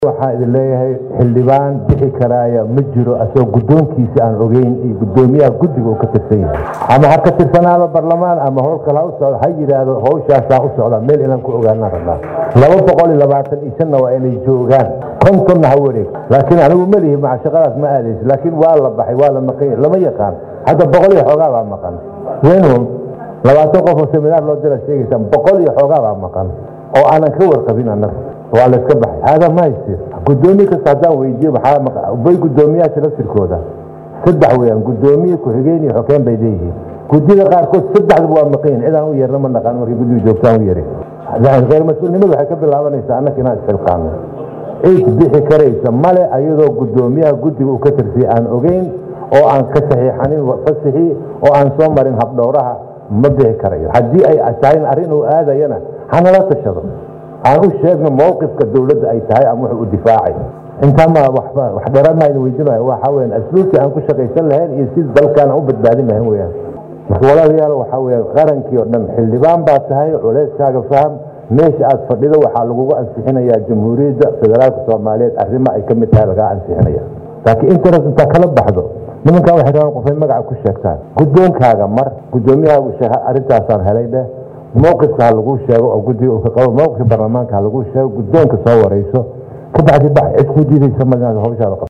waxaa idin leeyahay xildhibaan bixi karaaya ma jiro asoo guddoonkiisa aan ogeyn iyo guddoomiyaha guddiga uu ka tirsan yahay ama ha ka tirsanaado barlamaan ama howl kale ha u socdo ha yidhaahdo howshaasaa u socda meel inaan ku ogaanaan rabnaa laba boqol iyo labaatan iyo shanna waa inay joogaan kontonna ha wareeg laakiin anigu melihi maca shaqadaas ma aadaysa laakiin waa la baxay waa la maqan lama yaqaan hadda boqol iyo xoogaa baa maqan wenhum labaatan qof oo seminaar loo dira sheegaysaan boqol iyo xoogaa baa maqan oo aanan ka warqabin annaga waa la iska baxay hada ma haystir guddoomiye kasta haddaan weydiiyo maxaa bay guddoomiyaasha laftirkooda saddex weeyaan guddoomiye ku-xigeen iyo xokeen bay leeyihiin guddida qaarkood saddexdaba waa maqayin cidaan u yeerna ma naqaan markay guddiga joogtaan u yerin khayr mas-uulnimadu waxay ka bilaabanaysaa annaka inaan isxilqaano cid bixi karaysa male ayadoo guddoomiyaha guddiga uu ka tirsiya aan ogeyn oo aan ka saxiixanin fasixii oo aan soo marin habdhowraha ma bixi karayo haddii ay tahay arrin uu aadayana hanala tashado aan u sheegno mowqifka dowladda ay tahay ama wuxuu u difaacay intaama wax dheeraadna weydiinayo waxaa weyaan asluubtii aan ku shaqaysan lahayn iyo si dalkaan aan u badbaadin lahayn weyaan marka walaalayaal waxaa weya qarankii oo dhan xildhibaan baa tahay culeyskaaga faham meesha aad fadhido waxaa lagugu ansixinayaa jamhuuriyadda federaalka soomaaliyeed arrimo ay ka mid tahay lagaa ansixinaya laakiin interes intaa kala baxdo nimankan waxay rabaan qofay magaca ku sheegtaan guddoonkaaga mar guddoomiyaha arrintaasaan helay dheh mowqifka ha laguu sheego oo guddiga uu ka qabo mowqifka baarlamaanka ha laguu sheego guddoonka soo warayso ka bacdi bax cid ku diidaysa ma hawshaada